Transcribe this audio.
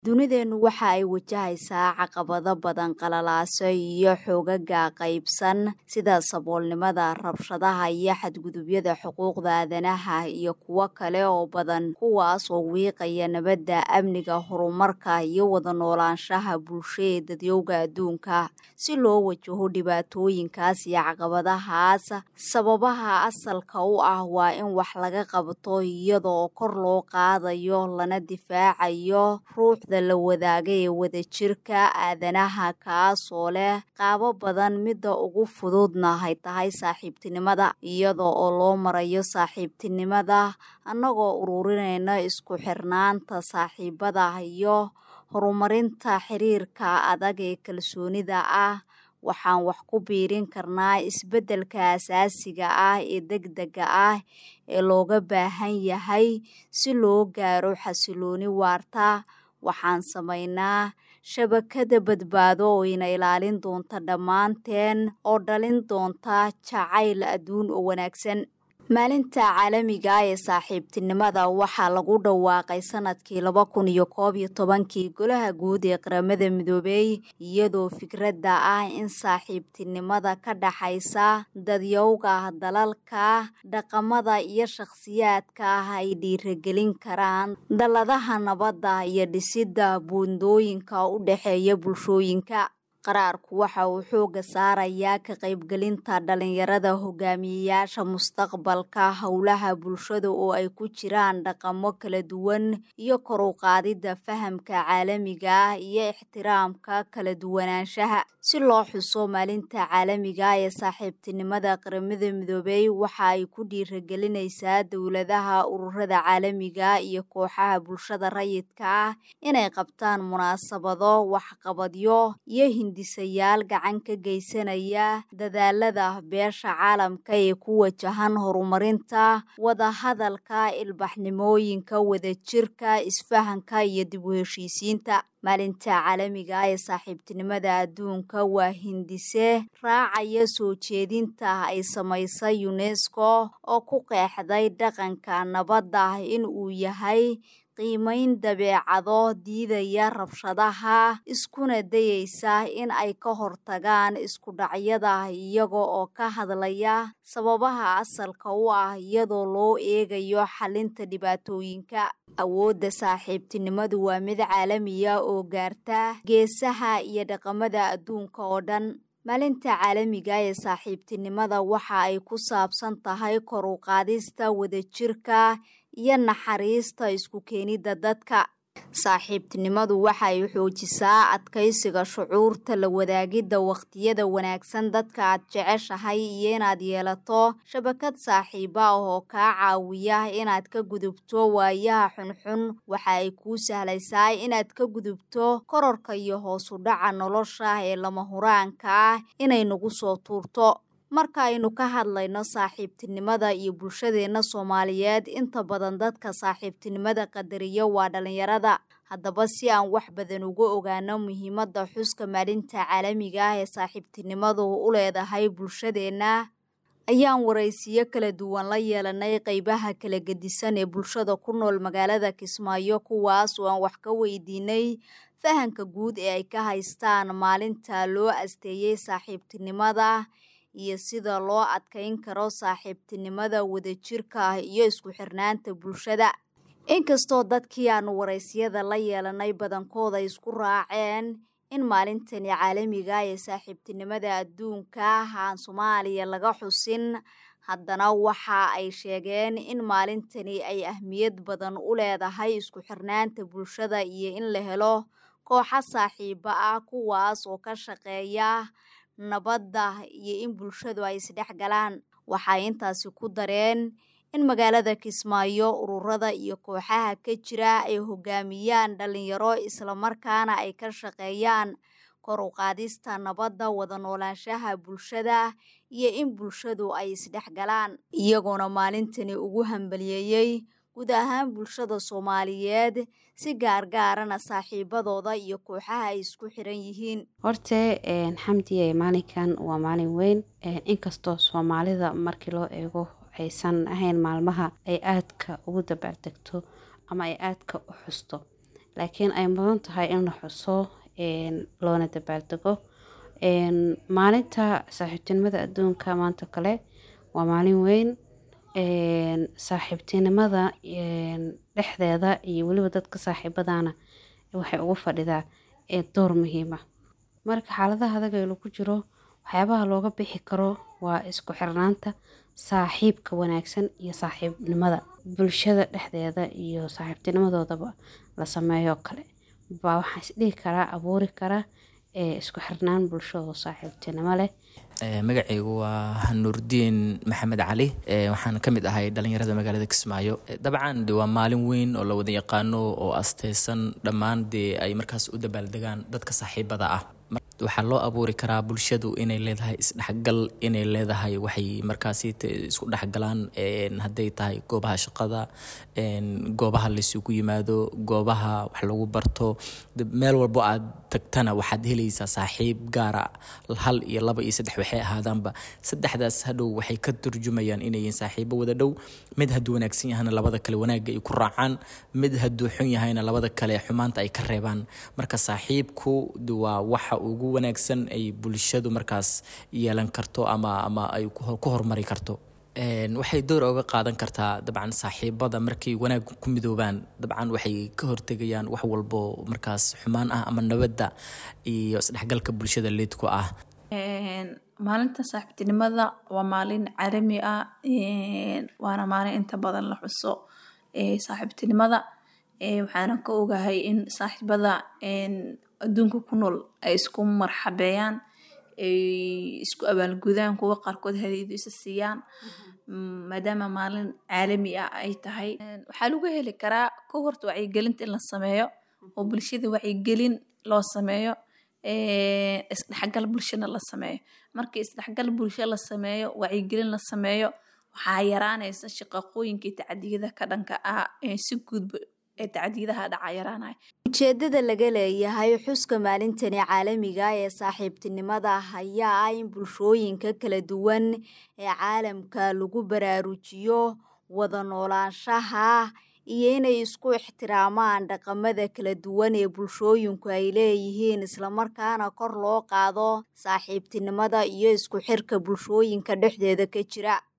Dunideenu waxa ay wajahaysaa caqabado badan qalalaase iyo xoogaga qaybsan sida saboolnimada, rabshadaha iyo xadgudubyada xuquuqda aadanaha iyo kuwo kale oo badan kuwaas oo wiiqaya nabadda, amniga, horumarka iyo wada noolaanshaha bulsho ee dadyowga adduunka. Si loo wajaho dhibaatooyinkaas iyo caqabadahaas, sababaha asalka u ah waa in wax laga qabto iyada oo kor loo qaadayo lana difaacayo ruuxda la wadaaga ee wadajirka aadanaha kaasoo leh qaabab badan midda ugu fududna ay tahay saaxiibtinimada. Iyada oo loo marayo saaxiibtinimada, annagoo ururinayna isku xirnaanta saaxiibada iyo horumarinta xiriirka adag ee kalsoonida ah, waxaan wax ku biirin karnaa isbeddelka aasaasiga ah ee degdegga ah ee looga baahan yahay si loo gaaro xasillooni waarta. Waxaan samaynaa shabakad badbaado oo ina ilaalin doonta dhammaanteen oo dhalin doonta jacayl adduun oo wanaagsan. Maalinta Caalamiga ah ee Saaxiibtinimada waxaa lagu dhawaaqay sanadkii laba kun iyo koob iyo tobankii Golaha Guud ee Qaramada Midoobay iyadoo fikradda ah in saaxiibtinimada ka dhaxaysa dadyowga dalalka, dhaqamada iyo shakhsiyaadka ay dhiirigelin karaan dalladaha nabadda iyo dhisidda buundooyinka u dhexeeya bulshooyinka. Qaraarku waxa uu xoogga saarayaa ka qaybgelinta dhalinyarada hogaamiyeyaasha mustaqbalka, hawlaha bulshada oo ay ku jiraan dhaqamo kala duwan, iyo kor u qaadida fahamka caalamiga ah iyo ixtiraamka kala duwanaanshaha. Si loo xuso Maalinta Caalamiga ah ee Saaxiibtinimada, Qaramada Midoobay waxa ay ku dhiirigelinaysaa dawladaha, ururada caalamiga ah iyo kooxaha bulshada rayidka ah inay qabtaan munaasabado, waxqabadyo iyo hindiseyaal gacan ka geysanaya dadaallada beesha caalamka ee ku wajahan horumarinta wada hadalka, ilbaxnimooyinka, wadajirka, isfahanka iyo dib u heshiisiinta. Maalinta Caalamiga ah ee Saaxiibtinimada Adduunka waa hindise raacaya soo jeedinta ay samaysay UNESCO oo ku qeexday dhaqanka nabadda in uu yahay qiimayn dabeecado diidaya rabshadaha, iskuna dayaysa in ay ka hortagaan isku dhacyada iyaga oo ka hadlaya sababaha asalka u ah iyadoo loo eegayo xallinta dhibaatooyinka. Awoodda saaxiibtinimadu waa mid caalami ah oo gaarta geesaha iyo dhaqamada adduunka oo dhan. Maalinta Caalamiga ah ee Saaxiibtinimada waxa ay ku saabsan tahay kor u qaadista wadajirka iyo naxariista isku keenidda dadka. Saaxiibtinimadu waxa ay xoojisaa adkeysiga shucuurta, la wadaagidda waqtiyada wanaagsan dadka aad jeceshahay, iyo inaad yeelato shabakad saaxiibo ah oo kaa caawiya inaad ka gudubto waayaha xunxun. Waxa ay kuu sahlaysaa inaad ka gudubto kororka iyo hoos u dhaca nolosha ee lama huraanka ah inay nagu soo tuurto. Marka aynu ka hadlayno saaxiibtinimada iyo bulshadeena Soomaaliyeed, inta badan dadka saaxiibtinimada qadariya waa dhalinyarada. Haddaba si aan wax badan uga ogaano muhiimadda xuska Maalinta Caalamiga ah ee Saaxiibtinimadu u leedahay bulshadeena, ayaan wareysiyo kala duwan la yeelanay qaybaha kala gedisan ee bulshada ku nool magaalada Kismaayo kuwaas oo aan wax ka weydiinay fahamka guud ee ay ka haystaan maalinta loo asteeyay saaxiibtinimada iyo sida loo adkeyn karo saaxiibtinimada wadajirka iyo isku xirnaanta bulshada. Inkastoo dadkii aanu wareysiyada la yeelanay badankooda isku raaceen in maalintani caalamiga ah ee saaxiibtinimada adduunka aan Soomaaliya laga xusin, haddana waxa ay sheegeen in maalintani ay ahmiyad badan u leedahay isku xirnaanta bulshada iyo in la helo kooxo saaxiibo ah kuwaas oo ka shaqeeya nabadda iyo in bulshadu ay isdhexgalaan. Waxay intaasi ku dareen in magaalada Kismaayo ururada iyo kooxaha ka jira ay hogaamiyaan dhalinyaro isla markaana ay ka shaqeeyaan kor u qaadista nabadda, wada noolaanshaha bulshada iyo in bulshadu ay isdhexgalaan. Iyagoona maalintani ugu hambalyeeyay guud ahaan bulshada Soomaaliyeed si gaar gaarana saaxiibadooda iyo kooxaha ay isku xiran yihiin. Horte xamdiye maalinkan waa maalin weyn inkastoo Soomaalida markii loo eego aysan ahayn maalmaha ay aadka ugu dabaaldegto ama ay aadka u xusto laakiin ay mudan tahay in la xuso loona dabaaldego maalinta saaxiibtinimada adduunka maanta kale waa maalin weyn saaxiibtinimada dhexdeeda iyo weliba dadka saaxiibadana waxay ugu fadhidaa door muhiima marka xaaladaha adag ee lagu jiro waxyaabaha looga bixi karo waa isku xirnaanta saaxiibka wanaagsan iyo saaxiibnimada bulshada dhexdeeda iyo saaxiibtinimadoodaba la sameeyo kale baa waxaan isdhihi karaa abuuri kara isku xirnaan bulshado saaxiibtinimo leh magacaygu waa nuurdiin maxamed cali waxaan ka mid ahay dhalinyarada magaalada kismaayo dabcan de waa maalin weyn oo la wada yaqaano oo asteysan dhammaan dee ay markaas u dabaaldegaan dadka saaxiibada ah waxaa loo abuuri karaa bulshadu inay leedahay isdhexgal inay leedahay waxay markaasi isku dhexgalaan hadday tahay goobaha shaqada goobaha laysugu yimaado goobaha wax lagu barto meel walbo aad tagtana waxaad helaysaa saaxiib gaara hal iyo laba iyo saddex waxay ahaadaanba saddexdaas hadhow waxay ka turjumayaan inayiin saaxiibo wada dhow mid hadduu wanaagsan yahana labada kale wanaagga ay ku raacaan mid hadduu xun yahayna labada kale xumaanta ay ka reebaan marka saaxiibku waa waxa ugu wanaagsan ay bulshadu markaas yeelan karto ama ama ay ku horumari karto waxay door oga qaadan kartaa dabcan saaxiibada markay wanaag ku midoobaan dabcan waxay ka hortegayaan wax walbo markaas xumaan ah ama nabadda iyo isdhexgalka bulshada leedku ah maalinta saaxiibtinimada waa maalin carami ah waana maalin inta badan la xuso saaxiibtinimada waxaana ka ogahay in saaxiibada adduunka ku nool ay isku marxabeeyaan ay isku abaalgudaan kuwa qaarkood hadiidu isa siiyaan maadaama maalin caalami ah ay tahay waxaa lagu heli karaa ka horta wacyigelinta in la sameeyo oo bulshada wacyigelin loo sameeyo isdhexgal bulshana la sameeyo markii isdhexgal bulsho la sameeyo wacyigelin la sameeyo waxaa yaraanaysa shaqaqooyinkii tacadiyada ka dhanka ah si guudba ujeedada laga leeyahay xuska maalintani caalamiga ee saaxiibtinimada ayaa ah in bulshooyinka kala duwan ee caalamka lagu baraarujiyo wada noolaanshaha iyo inay isku ixtiraamaan dhaqamada kala duwan ee bulshooyinku ay leeyihiin islamarkaana kor loo qaado saaxiibtinimada iyo isku xirka bulshooyinka dhexdeeda ka jira